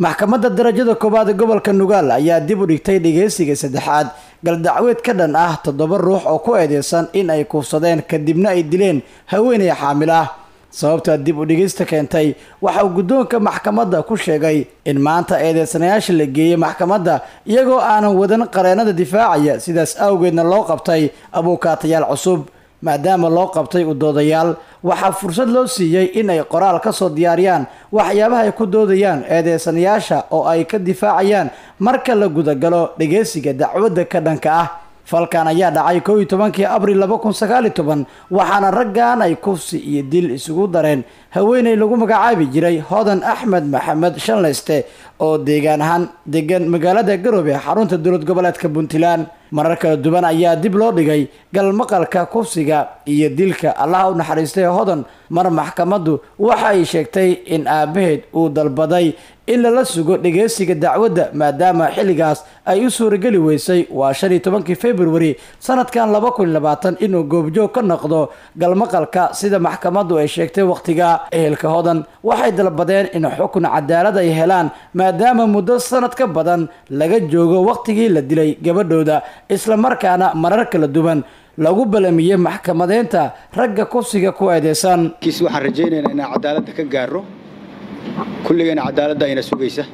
maxkamadda darajada koowaad ee gobolka nugaal ayaa dib u dhigtay dhegeysiga saddexaad galdacweed ka dhan ah toddoba ruux oo ku eedeysan in ay kuufsadeen kadibna ay dileen haweeney xaamil ah sababta dib u dhigista keentay waxa uu guddoonka maxkamadda ku sheegay in maanta eedeysanayaasha la geeyey maxkamadda iyagoo aanan wadan qareenada difaacaya sidaas awgeedna loo qabtay abuukaatayaal cusub maadaama loo qabtay u doodayaal waxaa fursad loo siiyey in ay qoraal ka soo diyaariyaan waxyaabaha ay ku doodayaan eedeysanayaasha oo ay ka difaacayaan marka la gudagalo dhegeysiga dacwadda ka dhanka ah falkan ayaa dhacay kow iyo tobankii abril laba kun sagaal iyo toban waxaana raggan ay kufsi iyo dil isugu dareen haweeney lagu magacaabi jiray hodan axmed maxamed shanleyste oo deegaan ahaan degan magaalada garoobe xarunta dowlad goboleedka puntland marar kala duwan ayaa dib loo dhigay galmaqalka kufsiga iyo dilka allaha u naxariistay hodan mar maxkamaddu waxa ay sheegtay in aabaheed uu dalbaday in lala sugo dhegeysiga dacwadda maadaama xilligaas ay u suurageli weysay waa shan iyo tobankii februari sanadkan laba kun iyo labaatan inuu goobjoog ka noqdo galmaqalka sida maxkamaddu ay sheegtay wakhtiga ehelka hodan waxay dalbadeen in xukun cadaalad ay helaan maadaama muddo sanad ka badan laga joogo wakhtigii la dilay gabadhooda islamarkaana marar kala duwan lagu balamiyey maxkamadeynta ragga kufsiga ku eedeysan kiis waxaan rajaynaynaa inaan cadaaladda ka gaarno kulligayna cadaaladda ayna sugaysa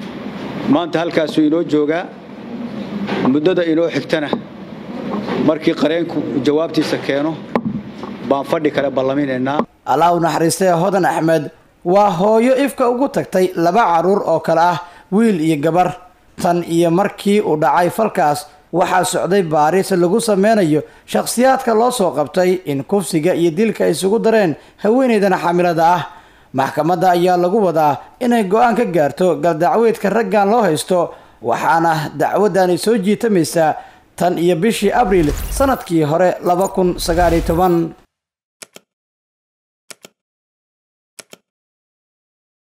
maanta halkaasuu inoo joogaa muddada inoo xigtana markii qareenku jawaabtiisa keeno baan fadhi kale ballaminaynaa allah u naxariistay hodan axmed waa hooyo ifka ugu tagtay laba carruur oo kale ah wiil iyo gabar tan iyo markii uu dhacay falkaas waxaa socday baaris lagu sameynayo shakhsiyaadka loo soo qabtay in kufsiga iyo dilka ay isugu dareen haweeneydan xaamilada ah maxkamadda ayaa lagu wadaa inay go-aan ka gaarto galdacweedka raggan loo haysto waxaana dacwadani soo jiitamaysaa tan iyo bishii abriil sanadkii hore laba kun sagaal iyo toban